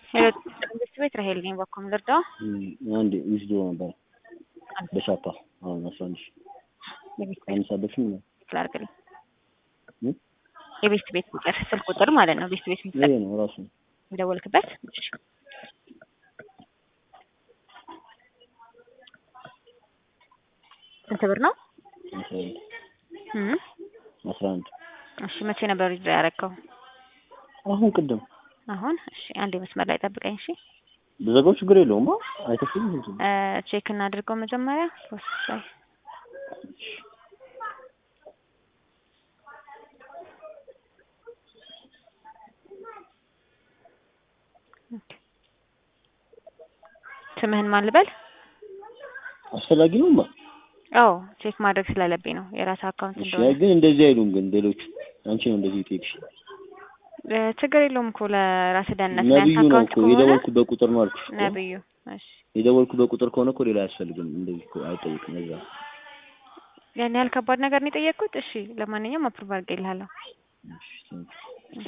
መንግስት ቤት ራሄል ነኝ። በኮም ልርዳው? አንድ ዊዝዶ ነበር በሻፓ አሁን አስራ አንድ ሺህ የቤት አንድ ሰዓት በፊት ነው ላርግልኝ እ? የቤት ቤት ቁጥር ስልክ ቁጥር ማለት ነው። ቤት ቤት ይሄ የምትጠቀም ነው ራሱ ነው። የደወልክበት ስንት ብር ነው? አስራ አንድ እም አስራ አንድ እሺ መቼ ነበር ዊዝድሮ ያደረገው? አሁን ቅድም አሁን እሺ፣ አንዴ መስመር ላይ ጠብቀኝ። እሺ ብዘጋው ችግር የለውም። አይተሽም እንዴ? እ ቼክ እናድርገው መጀመሪያ ፕሮሰስ ላይ ኦኬ። ስምህን ማን ልበል? አስፈላጊ ነው ማ አዎ ቼክ ማድረግ ስላለብኝ ነው የራስ አካውንት እሺ፣ እንደሆነ። አይ ግን እንደዚህ አይሉም። ግን ሌሎቹ አንቺ ነው እንደዚህ ይጠይቅሽ። እ ችግር የለውም እኮ ለራስ ደህንነት ነብዩ ያንተ ነው አካውንት እኮ ከሆነ የደወልኩበት ቁጥር ነው አልኩሽ እኮ። ነብዩ። እሺ የደወልኩበት ቁጥር ከሆነ እኮ ሌላ አያስፈልግም። እንደዚህ እኮ አይጠይቅም። እዛ ያን ያህል ከባድ ነገር ነው የጠየቅኩት። እሺ ለማንኛውም አፕሩቭ አድርጌልሃለሁ። እሺ፣ ቴንኪው